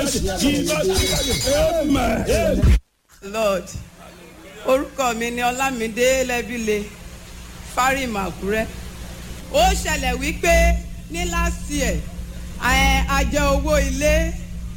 Amen. lord orúkọ mi ni ọlámídé lẹ́bílẹ̀ fárim àkúrẹ́ ó ṣẹlẹ̀ wípé ní last year ẹ̀, a jẹ owó ilé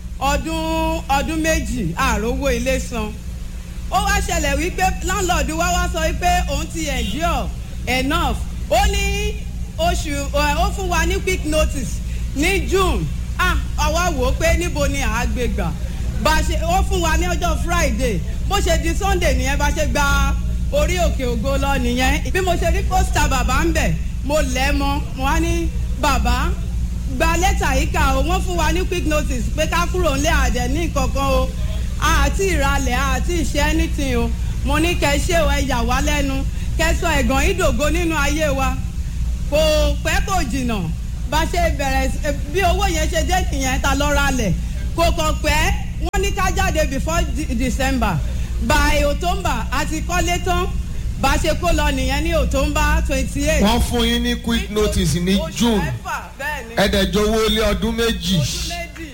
ọdún ọdún méjì ààrò owó ilé san ó wá ṣẹlẹ̀ wípé landlord wa wá sọ wípé òun ti endure enough ó ní oṣù ẹ̀, ó fún wa ní quick notice ní june ah àwa wò ó pé níbo ni àá gbé gbà bá a ṣe ó fún wa ní ọjọ́ friday bó ṣe di sunday nìyẹn bá ṣe gba orí òkè ògo lọ nìyẹn bí mo ṣe rí pósítà bàbá ń bẹ̀ mo lẹ̀ mọ́ mo wá ní bàbá gba lẹ́tà yìí kà ó wọ́n fún wa ní quick notice pé ká kúrò ńlẹ̀ àdẹ̀ ní kankan o àti ìralẹ̀ àti ìṣe anything o mo ní kẹ́ ṣé o ẹ yà wá lẹ́nu kẹ́ sọ ẹ̀gàn ìdògo nínú ayé wa kò pẹ́ kò jìnnà bá ṣe bẹ̀rẹ̀ sí- bí owó yẹn ṣe dé nìyẹn ta lọ ralẹ̀ kò kàn pẹ́ wọ́n ní ká jáde before de- december by october àti kọ́lé tán bá ṣe kó lọ nìyẹn ní october twenty eight. wọ́n fún yín ní quick notice ní june bẹ́ẹ̀ ni ẹ̀ẹ́dẹ̀jọ́wọ́ lé ọdún méjì oṣù méjì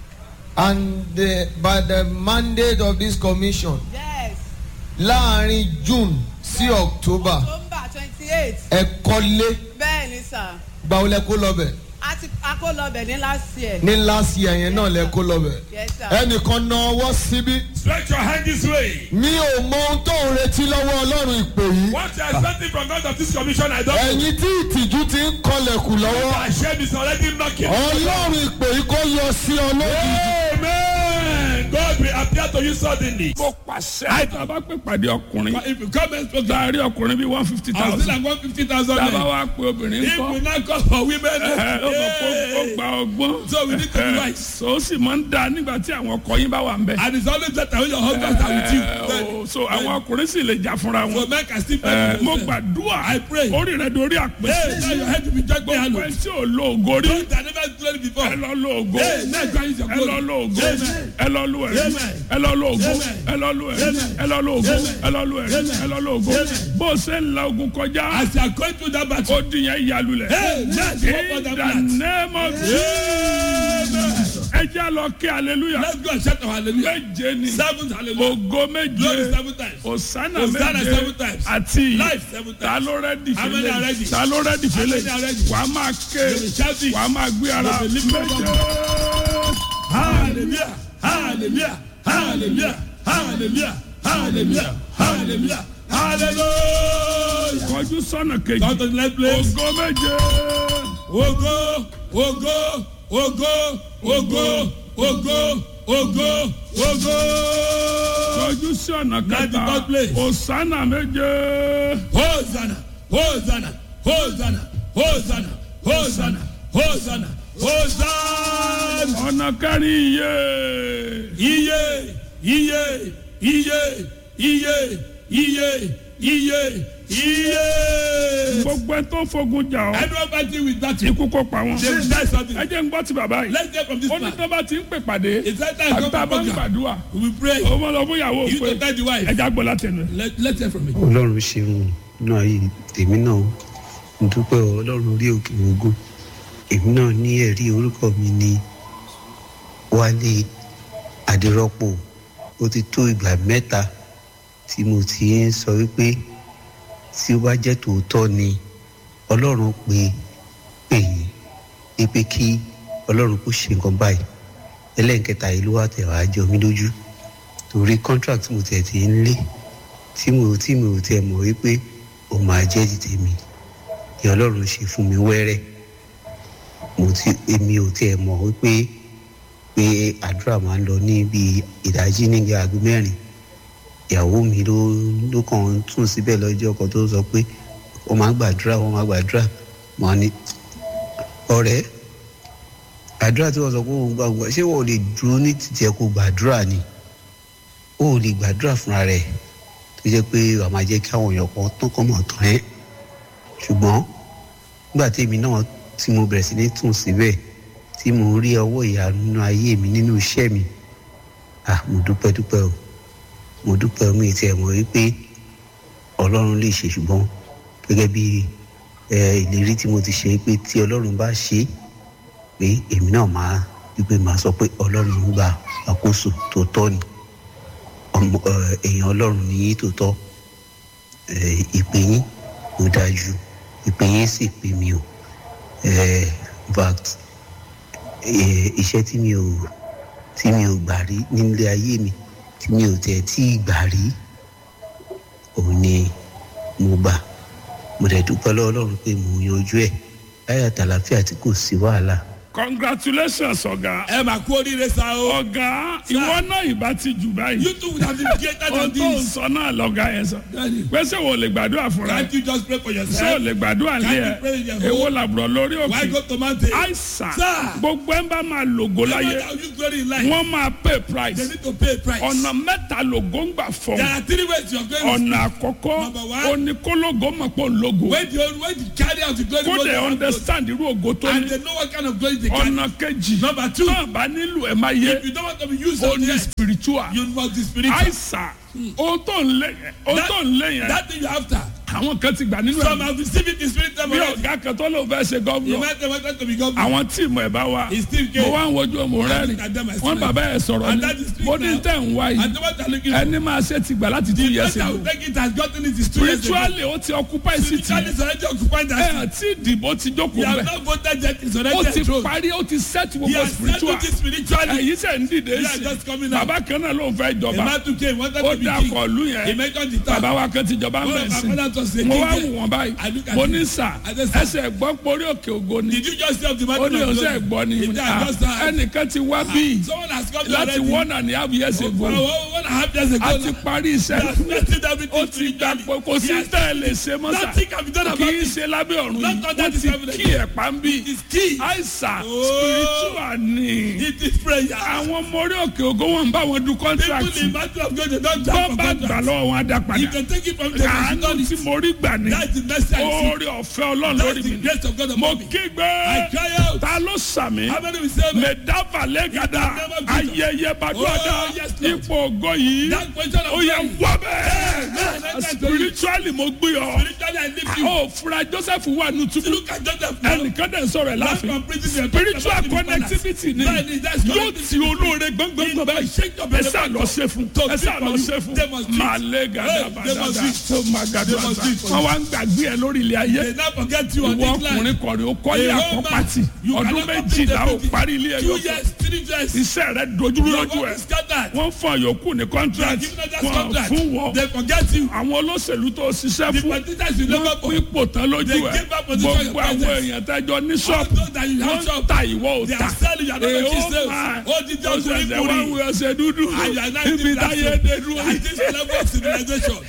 and the, by the mandate of this commission yes láàrin june sí october october twenty eight ẹ kọ́lé bẹ́ẹ̀ ni sà gbàwọlẹ̀ kó lọ bẹ̀ àti akólọ́bẹ̀ ní last year. ní last year yẹn náà lẹ kó lọ bẹ̀ yes sir. ẹnìkan na ọwọ́ síbí Stretch your hand this way. mi ò mọ ohun tó ń retí lọ́wọ́ ọlọ́run ìpè yìí What you are expecting from God of this commission, I don't know. ẹ̀yin tí ìtìjú ti ń kọlẹ̀kùn lọ́wọ́ My shame is already knocking. ọlọ́run ìpè yìí kó yọ sí ọ lójijì. Amen. God will appear to you suddenly. mo pàṣẹ. tá a bá pè pàdé ọkùnrin. But if you come and spoke, láàárín ọkùnrin bíi one fifty I was still thousand. like one fifty thousand. tá a bá wá pé obìnrin If we kọ́. now call for women, ẹ ó mọ̀ kó ó yeah. gba ọgbọ́n. So we need to be Ẹ, wise. so ó sì máa ń da nígbà tí àwọn ọkọ yín bá wà ń bẹ. and it's always better when your husband are with you. Ẹ, Then- o, so àwọn ọkùnrin sì lè jà fúnra So wọn. men can still Ẹ, pay mo for themselves. gbàdúrà I pray. orí rẹ dorí Hey, now àpèsè. your head will be judged by gbogbo Allah. ẹ tí ò lo ògo rí. Don't I never glory before. ẹ lọ lo ògo. Hey, now God is your ẹ lọ glory. lo ògo. Amen. ẹ lọ lo ẹ̀rí. Amen. ẹ lọ lo ògo. Amen. ẹ lọ lo ẹ̀rí. Amen. ẹ lọ lo ògo. Amen. ẹ lọ lo ẹ̀rí. Amen. ẹ lọ lo ògo. Amen. bó o ṣe ń la ogun kọjá. As you are going through that battle. ó dín yẹn yalulẹ̀. Hey, let's go for in the the blood. name of Jesus. ẹ jẹ́ lọ kí hallelujah. Let's go and shout our hallelujah. méje ni. Seven hallelujah. ògo Glory méje. seven times. Osana Hosanna méje seven times. àti Life seven times. ta ló rẹ́dì How many are ready? fẹ́lẹ̀ ta ló rẹ́dì How fẹ́lẹ̀ many are ready? wàá máa ké They will shout it. wàá máa gbé ara They will lift up méje. Hallelujah. Hallelujah. Hallelujah. Hallelujah. Hallelujah. Hallelujah. Hallelujah. kọjú sọ́nà kejì Come to the next place. ògo méje Ogo, ogo, ogo, ogo, ogo, ogo, ogo. kọjú sí ọ̀nà That's the kẹta third place. Osana méje Hosanna, Hosanna, Hosanna, Hosanna, Hosanna, Hosanna, Hosanna. ọ̀nà kẹrin iye Iye, iye, iye, iye, iye, iye, iye. gbogbo ẹ tó fogun jà ọ́ Everyone fighting with that. ikú kó pa wọn They will die suddenly. ẹ jẹ́ ń gbọ́ ti bàbá yìí Let's get from this ó ní man. tó bá ti ń pè pàdé It's that time àgbà bá ń come from gbàdúrà We will pray. ó mọ lọ fún ìyàwó You pé to tell the wife. ẹ já gbọ́ látẹnu ẹ. Let, let's hear from it. ọlọ́run ṣeun inú ayé tèmi náà ń dúpẹ́ o, ọlọ́run orí òkè ogun èmi náà ní ẹ̀rí orúkọ mi ní wálé adérọ́pò ó ti tó ìgbà mẹ́ta tí mo ti ń sọ wípé tí ó bá jẹ́ tòótọ́ ni ọlọ́run pé pè yín wípé kí ọlọ́run kó ṣe nǹkan báyìí ẹlẹ́nkẹta yìí ló wà tẹ̀ wá jọ mí lójú torí contract mo tẹ̀ ti ń lé tí mo tí mo ò tiẹ̀ mọ̀ wípé ó máa jẹ́ ti tèmi ni ọlọ́run ṣe fún mi wẹ́rẹ́ mo ti èmi ò tiẹ̀ mọ̀ wípé pé àdúrà máa ń lọ ní bí ìdájí níbi aago mẹ́rin ìyàwó mi ló ló kàn ń tún síbẹ̀ lọ́jọ́ kan tó sọ pé wọ́n máa ń gbàdúrà wọ́n máa gbàdúrà mọ́ ni ọ̀rẹ́ àdúrà tí wọ́n sọ pé òun gbàgbọ́ ṣé wọ́n ò lè dúró ní títí ẹ̀ kó gbàdúrà ni ó ò lè gbàdúrà fúnra rẹ̀ tó jẹ́ pé wàá máa jẹ́ kí àwọn èèyàn kan tán kọ́ mọ̀ tán ẹ́ ṣùgbọ́n nígbà tí èmi náà tí mo bẹ̀rẹ̀ sí ní tún síbẹ̀ tí mo rí ọwọ́ ìyanu nínú ayé mi nínú iṣẹ́ mi ah mo dúpẹ́ dúpẹ́ o mo dúpẹ́ mi ti ẹ̀ mọ̀ wípé ọlọ́run lè ṣe ṣùgbọ́n gẹ́gẹ́ bí ẹ ìlérí tí mo ti ṣe pé tí ọlọ́run bá ṣe é pé èmi náà máa wípé máa sọ pé ọlọ́run ń gbà àkóso tó tọ́ ni ọmọ ẹ, èèyàn ọlọ́run ní yín tó tọ́ ẹ, ìpè yín ò dájú ìpè yín sì pè mí o ẹ, in fact ẹ, iṣẹ́ tí mi ò tí mi ò gbà rí nílé ayé mi tí mi ò tẹ̀ tí ì gbà rí òun ni mo gbà mo dẹ̀ dúpẹ́ lọ́wọ́ ọlọ́run pé mo yanjú ẹ̀ láyà tàlàfíà tí kò sí wàhálà congratulations ọ̀gá. ẹ máa kú oríire sa o. ọ̀gá ìwọ náà ìbá ti jù báyìí. you too would have been greater ohun than tó ń this. sọ náà lọ́gá yẹn sọ. Daddy. pèsè wo lè gbàdúrà fúnra can't ẹ. you just pray for ṣé o yourself. lè gbàdúrà lé Can't you pray in ẹ. your èwo home? làbúrò lórí why òkè. go to mountain. àìsàn Sir. gbogbo ẹ̀ ń bá máa lògó Never láyé that you glory in life. wọ́n máa pay they price. need to pay a price. ọ̀nà mẹ́ta lògó ń gbà fọ́. there are three ways you are going. ọ̀nà àkọ́kọ́ Number one. oníkólógó mọ̀ pé òun lógo. when the when the carry out the glory kó goes dẹ̀ down, understand irú ògo tó and ní. they know what kind of glory they carry. ọ̀nà kejì Number two. náà bá nílò ẹ̀ máa yé if you don't want to be used ó on ní the earth, spiritual. you must be spiritual. àìsàn ohun tó ń lé yẹn ohun That- tó ń lé yẹn that thing you after. àwọn kan ti gbà nínú some ẹ̀ have received it in spirit time bí already. ọ̀gá kan tó ló fẹ́ ṣe you gọ́vnọ̀ might have wanted to be governor. àwọn tíìmù ẹ̀ bá wà He still came. mo wá ń wojú ọmọ rẹ look rìn at them, I wọn still bàbá ẹ̀ sọ̀rọ̀ And ni that is true mo ní now. tẹ̀ ń wá and yìí the one that looking for. ẹni máa ṣe ti gbà láti two years the person ago who take it has gotten it is two years ago. spiritually ó ti occupy city spiritually is already occupied that ẹ̀ tí ìdìbò ti he jókòó has bẹ̀ not voted yet is ó already ti enthroned. parí ó ti set he gbogbo has spiritual settled it spiritually. ẹ̀yìn sẹ̀ ń dìde They are sí just coming out. bàbá kan náà ló ń fẹ́ a jọba man who came wanted ó to be dá king. kọlu he yẹn mentioned the town. bàbá wa kan ti jọba ń One bẹ̀ of sí my brothers was a mo king wá there. wù wọ́n báyìí I look at mo him. ní sà I said, sir. ẹsẹ̀ gbọ́ porí òkè ògo ni did you just say of the man ó ní ọ̀sẹ̀ gbọ́ ni he mo ní, did "Ah, just that. ẹnìkan ti wá bí someone has come láti already. one and a half years for ago one one and a half years ago. a ti now. parí he has iṣẹ́ settled ó everything ti gbà spiritually. pé kò He sí has- tẹ́ ẹ lè ṣe mọ́ sà nothing can be done kì about í it. ṣe lábẹ́ ọ̀run Not yìí under wọ́n this ti heaven kí again. ẹ̀ pa ń bí it is key. àìsàn Oh. spiritual ni it is prayer. àwọn ọmọ orí òkè ògo wọn ń bá wọn du people contract in battle of God they don bọ́ jump for bá gbà contract. lọ́wọ́ wọn á dá you padà can take it from them. àánú tí mo rí gbà ní that's the mercy I see. orí ọ̀fẹ́ ọlọ́run that's lórí the mi grace of God mo upon me. kígbe I cry out. ta ló sàmì how many will say amen. mẹdáfàlẹ́ gàdá In the name of Jesus. ayẹyẹ bàdúrà Oh, yes, Lord. ipò ògo yìí that question of ó yẹ prayer. wá Amen. bẹ́ẹ̀ spiritually mo gbé ọ spiritually I lift you. ó fura Joseph wà nù túbú look at Joseph now. ẹnìkan dẹ̀ ń sọ̀rọ̀ ẹ̀ Life láàfin from prison, spiritual they are connectivity ni Bẹ́ẹ̀ni, that's yóò connectivity. ti olóore gbọ́ngbọ́ngbọ́n báyìí Shake up ẹ sá lọ ṣe fún To ẹ sá speak lọ for ṣe you. fún They must treat. màlẹ́ gàdá Hey, they must bàdàdà treat. tó máa gàdá They must treat for wọn you. wá ń gbàgbé ẹ lórí ilé ayé they now forget you on ìwọ this line. ọkùnrin kọrin ó kọ́lé A whole àkọ́pàtì man, you ọdún cannot complete méjìlá ó everything. parí ilé ẹ two yóò years three years. iṣẹ́ rẹ dojúrú your lójú work ẹ is scattered. wọ́n fún àyòkù ní they are contract giving us that wọ́n contract. fún wọ́n they forget you. àwọn olóṣèlú tó ṣiṣẹ́ the fún politicians you never wọ́n for. pín ipò tán lójú They ẹ̀ give up position gbogbo your àwọn presence. èèyàn tẹ́jọ ní all ṣọ́ọ̀bù those that you have wọ́n ń shop. ta ìwọ ò they ta are selling you are not making Èèó sales. máa ó di jẹ́ ó ọkùnrin ṣẹ̀ṣẹ̀ wá kùnrin. wí ọṣẹ dúdú and you are not ibi even táyé dé dúró at this level of civilization.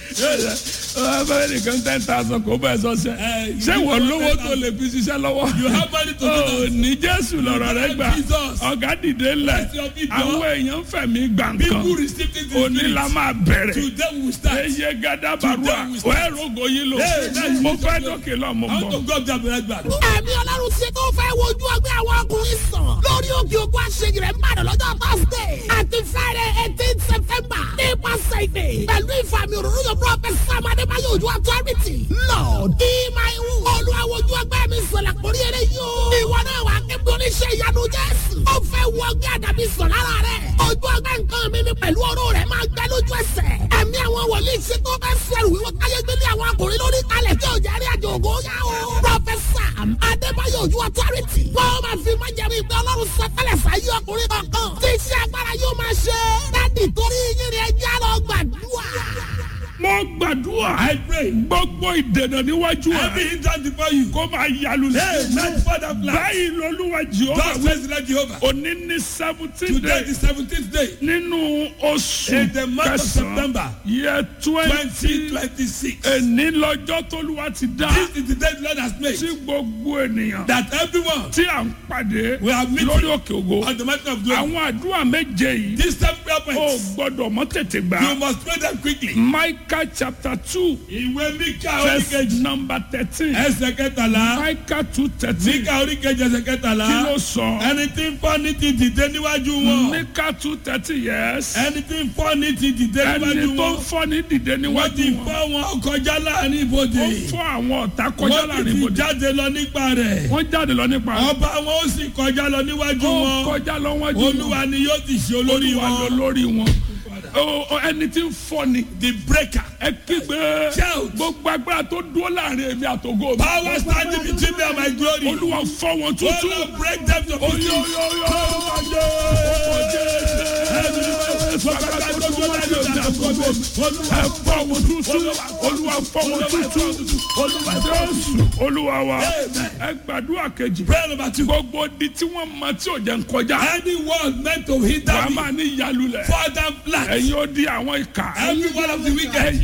abẹ́rẹ́ nìkan ten thousand kò bẹ́ẹ̀ sọ́sẹ́ Eh, you ṣé give wọ́n us lówó 10,000. tó lè fi ṣiṣẹ́ lọ́wọ́ you have money to do Ó that. ní jésù lọ́rọ̀ rẹ gbà Jesus. ọ̀gá dìde lẹ̀ Bless your people. àwọn èèyàn ń fẹ̀mí gbà people nǹkan receive it in òní la spirit. máa bẹ̀rẹ̀ today we will start. eye gada barua Today we start. wẹ́ẹ́ rogo yìí lò Hey, that's mo it. fẹ́ dókè lọ mo I want to bọ̀. go up there and back. ẹ̀mí ọlọ́run ṣe tó fẹ́ wojú ọgbẹ́ àwọn ọkùnrin sàn lórí òkè ògùn àṣeyìí rẹ̀ mbàdàn lọ́jọ́ thursday àti friday eighteen september nípasẹ̀ ìdè pẹ̀lú ìfàmì òróró yóò prophet sam adébáyọ̀ ojú authority lord ìmáìwù olùwàwòjú ọgbẹ́ mi sọ̀lẹ̀ kórí eré yóò ìwọ náà wà kébí oníṣẹ́ ìyanu jésù ó fẹ́ wọ ọgbẹ́ àdàbí sàn lára rẹ̀ ojú ọgbẹ́ nǹkan mi ni pẹ̀lú ọ̀rọ̀ rẹ̀ máa gbẹ lójú ẹsẹ̀ ẹ̀mí àwọn wòlíì ṣe tó fẹ́ sẹ́rù wíwọ́ káyé gbélé àwọn akùnrin lórí kalẹ̀ tí ò jẹ́rí àjò ògo yá o pọfẹsà adébáyọ̀ ojú authority wọ́n máa fi máa jẹ́rí ìgbẹ́ ọlọ́run sọtẹ́lẹ̀ sáyé ọkùnrin kankan tí iṣẹ́ agbára yóò máa ṣe dádì torí yín ni ẹjẹ́ lọ gbàdúrà. mo gbàdúrà I pray. gbogbo ìdènà níwájú Every ẹ hindrance before you. kó máa yalu Hey, sí man, Father, plan. báyìí lolúwa jehova God says like Jehovah. òní ní seventeen Today day the seventeenth day. nínú oṣù In the month of kẹsàn-án September. yẹ Twenty twenty twenty six. èní lọ́jọ́ tólúwa ti dá This is the day the Lord has made. tí gbogbo ènìyàn That everyone tí à ń pàdé We are meeting lórí òkè ògo on the mountain of glory. àwọn àdúrà méje yìí These ten prayer ó points. gbọ́dọ̀ mọ́ tètè You gbà must pray them quickly. Micah chapter two ìwé Míkà verse oríkejì number thirteen. ẹsẹ̀ kẹtàlá Micah two thirteen. Míkà oríkejì ẹsẹ̀ kẹtàlá kí ló sọ. ẹni tí ń fọ́ ní ti dìde níwájú wọn Micah two thirteen yes. ẹni tí ń fọ́ ní ti dìde níwájú ẹni tó wọn ń fọ́ ní dìde wọ́n ti níwájú wọn. fọ́ wọn kọjá láàrin ibodè ó fọ́ àwọn ọ̀tá kọjá wọ́n ti láàrin ti ibodè. jáde lọ nípa rẹ̀ wọ́n jáde lọ nípa rẹ̀. ọba wọn ó sì kọjá lọ níwájú ó wọn kọjá lọ wájú wọn. olúwa ni yóò ti ṣe olórí olúwa ló wọn lórí wọn. Ó- ó, ẹni tí ń fọ́ ni. the breaker ẹ kígbe. Shout. gbogbo agbára tó dúró láàrin èmi àtògo mi. power standing between me and my glory olúwa fọ́ wọn tútù. olúwa break them to pieces. olúwa wa ẹ gbàdúrà kejì prayer number two gbogbo di tí wọ́n mọ tí ò jẹ́ ń kọjá anyone meant to hinder wàá me máa ní ìyálulẹ̀ father flat ẹ̀yin ó di àwọn ìka every one of the wicked